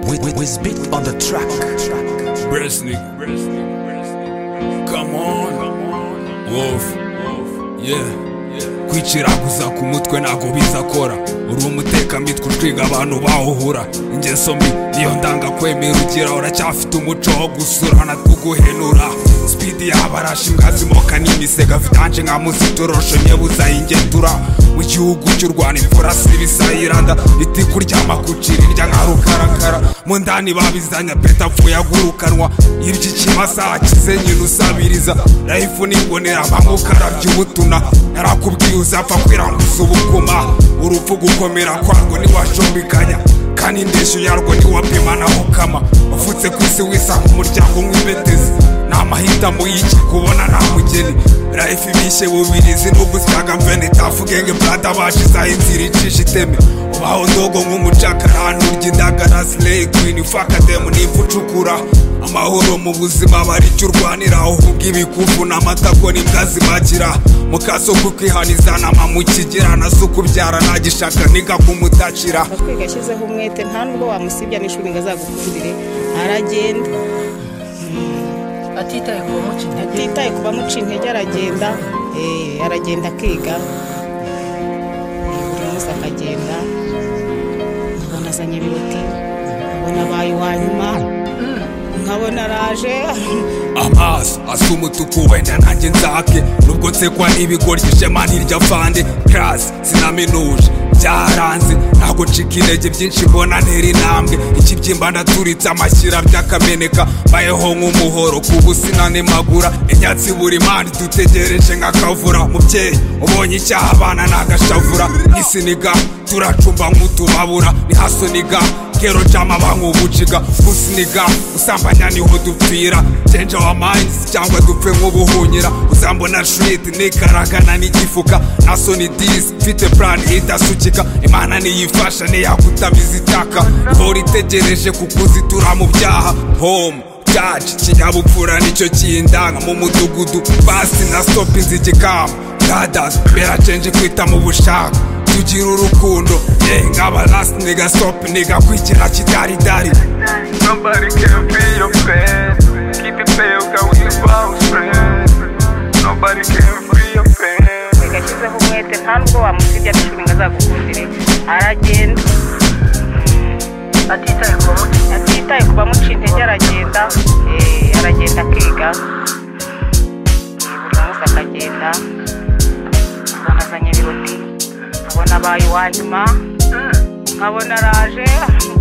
We, we, we spit on the track. Breast nigga. Come on. Wolf. Yeah. kwiciraguza ku mutwe ntago bizakora uri umutekamutwe utwiga abantu bawuhura ingeso mbi niyo ndanga kwemera ugira uracyafite umuco wo gusurana tuguhenura spidi yabarashe imbwa zimoka n'imisega vitanje nka muzitorosho nyebuza ingetura mu gihugu cy'u rwanda imvura si ibisayiranda iti kuryama kucira irya nka rukarakara mu ndani babizanya peta apfuye agurukanwa iry'ikimasa akize nyina usabiriza rayifu nibonera mpamuka arabya ubutuna yarakubwiye uzapfa kwiranguza ubukuma urupfu gukomera kwarwo ntiwashombikanya kandi indeshyo yarwo ntiwapima naho kama ufutse ku isi wisa nk'umuryango nk'impetezi ni amahitamo y'iki kubona nta mugeni rayifu ibishe bubiri zinubu zyagamvene tafugenge brada bashizaho inzira icisha iteme ubaho ndogo nk'umucakara hano urya indagara sileyi kwini fakademu n'impfu ucukura amahoro mu buzima bari icyo urwanira uvuga ibikufu n'amatako n'imbwa zibagira mu kaso ko kwihaniza nama mu kigera nazo ukubyara nagishaka niga kumutakira kwiga yashyizeho umwete nta nubwo wamusibya n'ishuri ngo azagukundire aragenda atitaye ku bamuca intege atitaye ku bamuca intege aragenda eh, aragenda akiga Eh, buri munsi akagenda nkabona azanye biroti nkabona abaye uwa nyuma nkabona araje amaso asa umutuku wenda nanjye nzake nubwo nsekwa n'ibigoryi ishema ntirya fande karasi sinaminuje byaranze ntabwo ncika intege byinshi mbona ntera intambwe ikibyimba ndaturitse amashyira byakameneka mbayeho nk'umuhoro ku busina nemagura inyatsi buri mani dutegereje nk'akavura mubyeyi ubonye icyaha abana n'agashavura n'isiniga turacumba nk'utubabura nihasoniga kero cyama bankubuciga usiniga usambanya niho dupfira change our minds cyangwa dupfe nk'ubuhunyira uzambona shiriti nikaragana n'igifuka na soni disi mfite plan idasukika imana niyifasha niyakutamiza itaka hora itegereje kukuzitura mu byaha home cyaci kinyabupfura nicyo kindanga mu mudugudu basi na stopi nzigikama gadas bera change kwita mu bushaka tugira urukundo ye nkaba last nigga stop nigga kwigira kidaridari Nobody can be your friend. Keep it real, cause we about friends. Nobody can be your friend. kwiga yashyizeho umwete nta nubwo wamusibya n'ishuri ngo azagukundire aragenda atitaye ku bamuca intege atitaye ku bamuca intege aragenda eh, aragenda akiga Eh, buri munsi akagenda nkabona azanye ibiroti nkabona abaye uwa nyuma nkabona araje